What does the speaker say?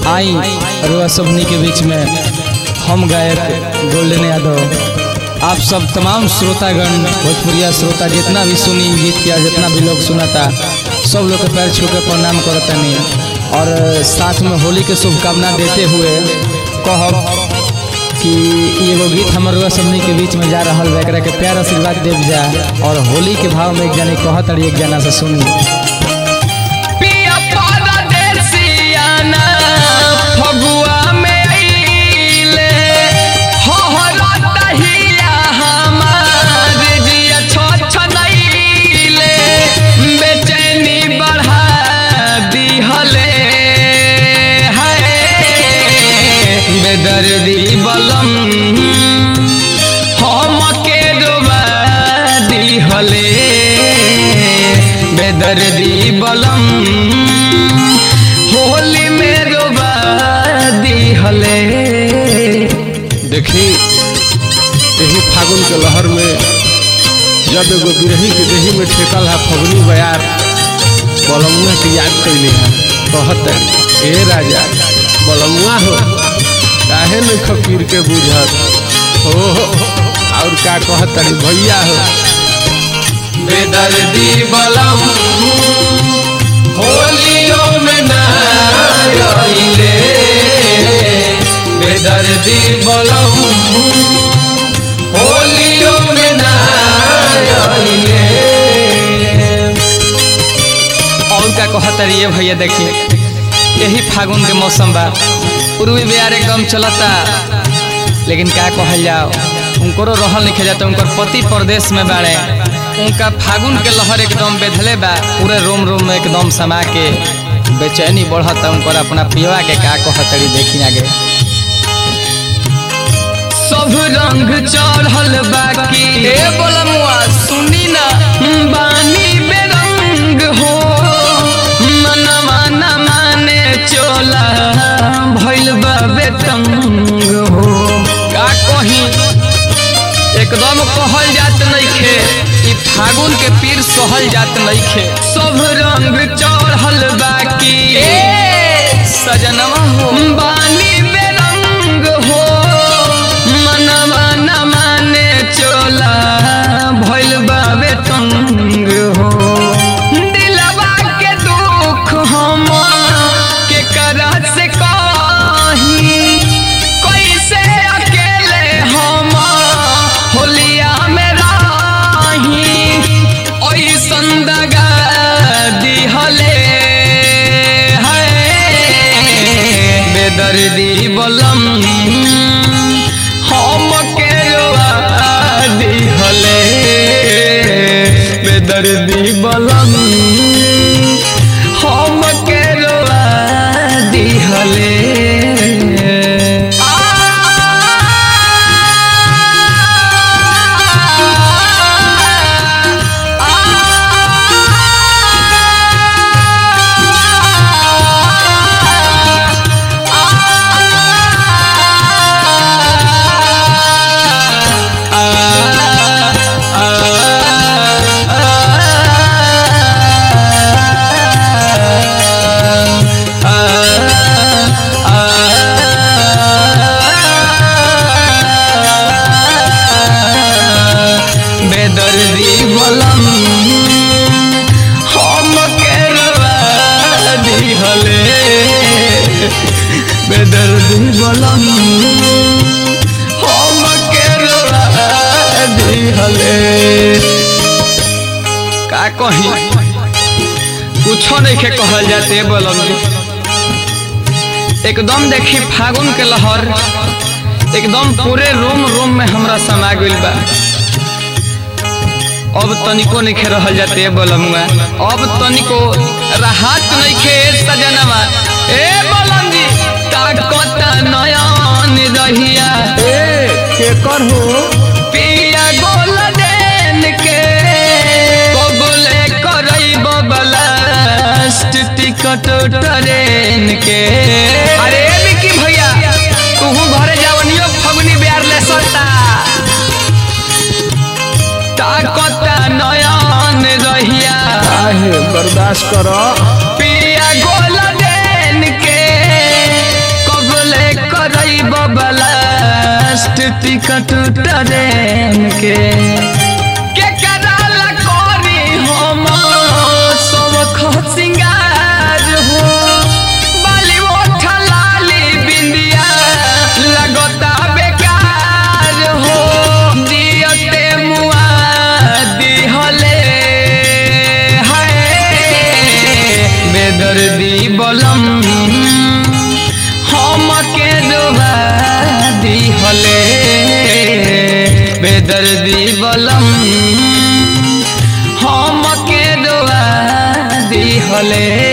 आई रुआ सबनी के बीच में हम गायक गोल्डन यादव आप सब तमाम श्रोतागण भोजपुरिया श्रोता जितना भी सुनी गीत किया जितना भी लोग सुना था सब लोग के पैर छू के प्रणाम करतनी और साथ में होली के शुभकामना देते हुए कहब कि एगो गीत हमर रुआ सबनी के बीच में जा रहा बा एकरा के प्यार आशीर्वाद देव जा और होली के भाव में एक जानी कहत और एक जना से सुनी पिया परदेसियाना फगुआ में अइले होहरत हिया हमार जिया छछनइले बेचैनी बढ़ा दिहले हाय बेदर्दी बलम हमके डुबा दिहले बेदर्दी बलम होली में डुबा दिहले देखी यही फागुन के लहर में जब एगो बिरही के देही में ठेकल है फगुनी बयार बलमुआ के याद कैली है कहत ए राजा बलमुआ हो काहे न खपीर के बुझत हो हो, और का कहत भैया हो बेदर्दी बलम होलियों में नाइले बेदर्दी बलम होलियों में नाइले और का कहत रहिए भैया देखिए यही फागुन के मौसम बा पूर्वी बिहार एकदम चलता लेकिन क्या कहल जाओ उनको रहल नहीं जाता उनकर पति प्रदेश में बाड़े उनका फागुन के लहर एकदम बेधले बा पूरे रोम रोम में एकदम समा के बेचैनी बढ़ता उनकर अपना पियवा के का कहतरी देखी आगे सब रंग चढ़ल बाकी ए बोलमुआ सुनी ना बानी बेरंग हो मनवा न माने चोला भइल बा बेतंग हो का कही एकदम कहल जात नइखे ई फागुन के पीर सहल जात नइखे सब रंग चढ़ल बाकी सजनवा हो बानी बेरंग हो मनवा न माने चोला भइल बाबे तंग हो दिलवा के दुख हम के करा से कही कैसे अकेले हम होलिया में रही ओइसन दगा दिहले है बेदर्दी बलम हम के रोआ दिहले बेदर्दी बलम हम के रोआ दिहले बेदर्दी बलम हम के रवा दिहले बेदर्दी बलम हम के रवा दिहले का कही कुछो नहीं के कहल जाते बलम जी एकदम देखी फागुन के लहर एकदम पूरे रोम रोम में हमरा समा गइल बा अब तनिको नहीं रहल जाते बलमुआ अब तनिको राहत नहीं खे सजनवा ए बलम जी ताकत नयन रहिया ए केकर हो पिया गोल देन के कबूले करई बबलास्ट टिकट ट्रेन के अरे विकी भैया तू घरे जावनियो फगुनी बिहार ले सता ताकत नयन रहिया काहे बर्दाश्त कर पिया गोल देन के टिकट ट्रेन के के कराला करी हम सब खसिंगार हो बाली ओठा लाली बिंदिया लगता बेकार हो दियते मुआ दिहले हाय बेदर्दी बलम हम के डोबा दिहले बेदर्दी बलम हम के डोबा दिहले